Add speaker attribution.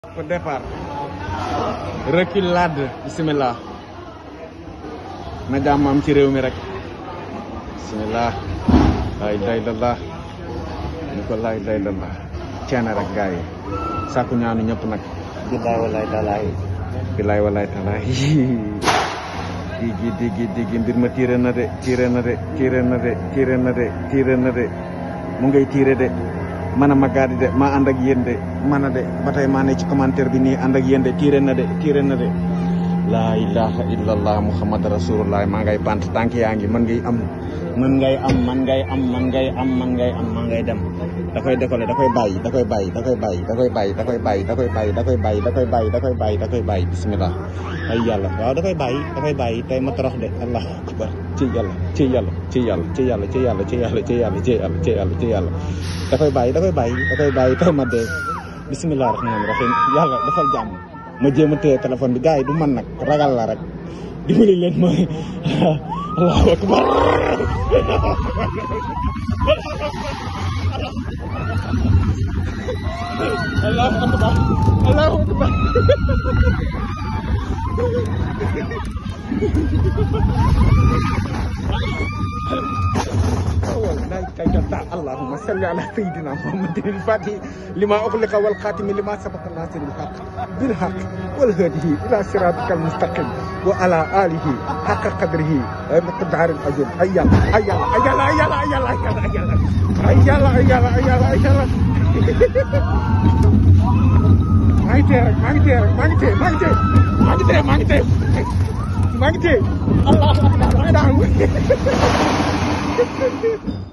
Speaker 1: Au départ. Reculade bismillah na jàmm am ci réew mi rek bismillah la ilaha illallah ni ko la ilaha illallah ceene rek gars yi sàkku ñaanu ñëpp nag billaay walaay talaay billaay walaay talaay digi digi digi mbir ma tiire na de tiire na de tiire na de tiire na de tiire na de mu ngay tiire de man a ma gaadi de maa ànd ak yéen de man a de ba tey maa ne ci commentaire bi nii ànd ak yéen de tiire na de tiire na de laa ilaha illallah muhammad rasulullah maa ngay bant tànk yaa ngi man ngay am man ngay am man ngay am man ngay am man ngay am maa ngay dem da koy décoller da koy bàyyi da koy bàyyi da koy bàyyi da koy bàyyi da koy bàyyi da koy bàyyi da koy bàyyi da koy bàyyi da koy bàyyi da koy bàyyi bismillah ay yàlla waaw da koy bàyyi da koy bàyyi tey ma torox de allah akbar ci yàlla ci yàlla ci yàlla ci yàlla ci yàlla ci yàlla ci yàlla ci yàlla ci yàlla ci yàlla da koy bàyyi da koy bàyyi da koy bàyyi tey ma dee bismillah rahmaani rahim yàlla dafal jàmm ma jéem a téye téléphone bi gars yi du man nag ragal la rek dimbali leen mooy allahu akbar allahu akbar allahu akbar اللهم صل على سيدنا محمد الفاتح لما أغلق والخاتم لما سبق الناصر الحق بالحق والهدي إلى صراطك المستقيم وعلى آله حق قدره مقدار الأجر أيلا أيلا أيلا أيلا أيلا أيلا أيلا أيلا أيلا أيلا maa ngi téye rek maa ngi téye rek maa ngi téye maa ngi téye maa ngi téye maa ngi téye maa ngi téye allah maa ngi daan